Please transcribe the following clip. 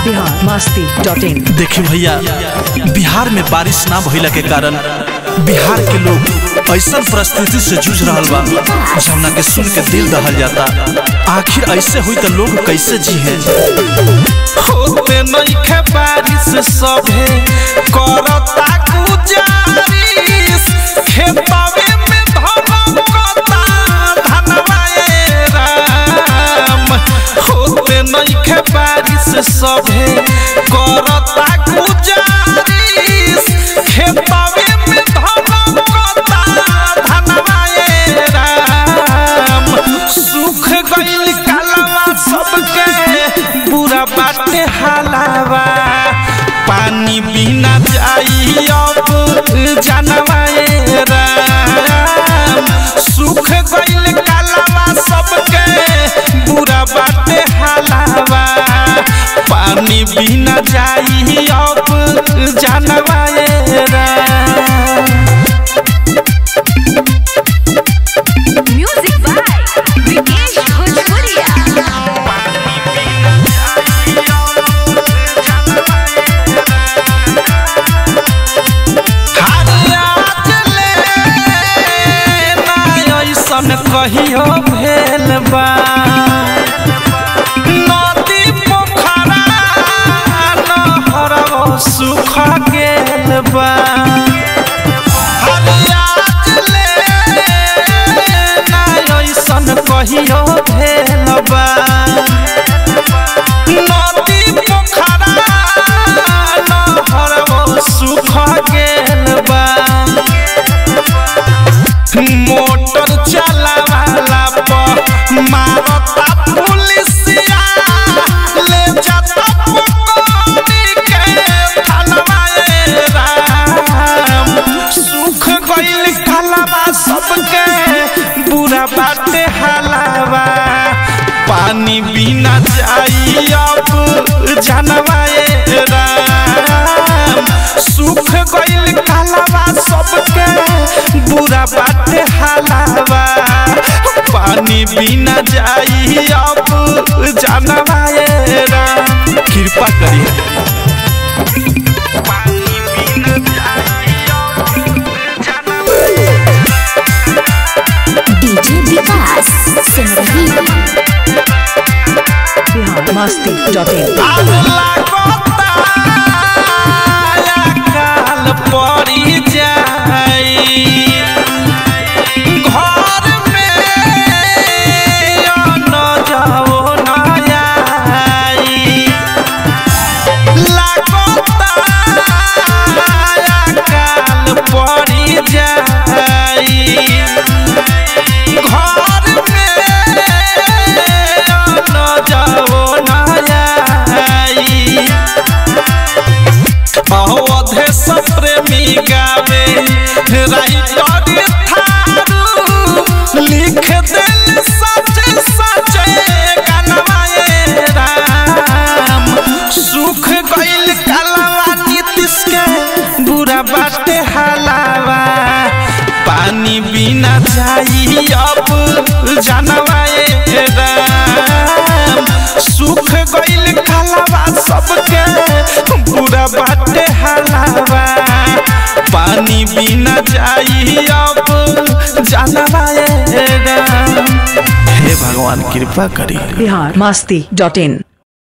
Bihar Masti dot इन देखिए भैया बिहार में बारिश ना भइला के कारण बिहार के लोग ऐसा परिस्थिति से जूझ रहा बा जमुना के सुन के दिल दहल जाता आखिर ऐसे हुई तो लोग कैसे जी है होते नइखे बारिश सभे करता गुजारिश खेतवे में धमकता धनवाए राम होते नइखे बारिश सभे करता गुजारिश खेतवे में धमकता धनवाए राम सुख गइल कालवा सबके बुरा बाटे हालावा पानी बिना जाई अब जानवाए राम सुख गइल कालवा सबके बुरा बाटे हालावा पानी बिना जाई अब जानवाए राम म्यूजिक बाय विकेश भोजपुरिया ऐसन कहियो भेल बा नदी पोखरा नहरवा सुख गेल बा ऐसन कहियो भेल बा नदी पोखरा नहरवा सुख गेल बा मोटर चलावाला पर मारता पुलिसिया ले जाता पकड़ी के थानवाए राम सुख गइल कालावा सबके बुरा बाटे हालावा पानी बिना जाई अब जानवाए राम सुख गइल कालावा सबके बुरा बाटे हालावा पानी बिना जाई अब जानवाए राम कृपा करिए DJ Vikas Simrahi Bihar Masti dot in आग लागता काल पड़ी जाई घर में न जाओ न आई लागता काल पड़ी जाई घर में न जाओ न आई अवधे सब प्रेमी गावे राइटर थारू लिख दिल सच सच गनवाए राम सुख गइल कलवा नीतिश के बुरा बाटे हलावा पानी बिना जाई अब जानवाए राम सुख गइल कलवा सबके बुरा बाटे हलावा पानी बिना जाई अब जानवाए राम हे भगवान कृपा करिए बिहार मस्ती डॉट इन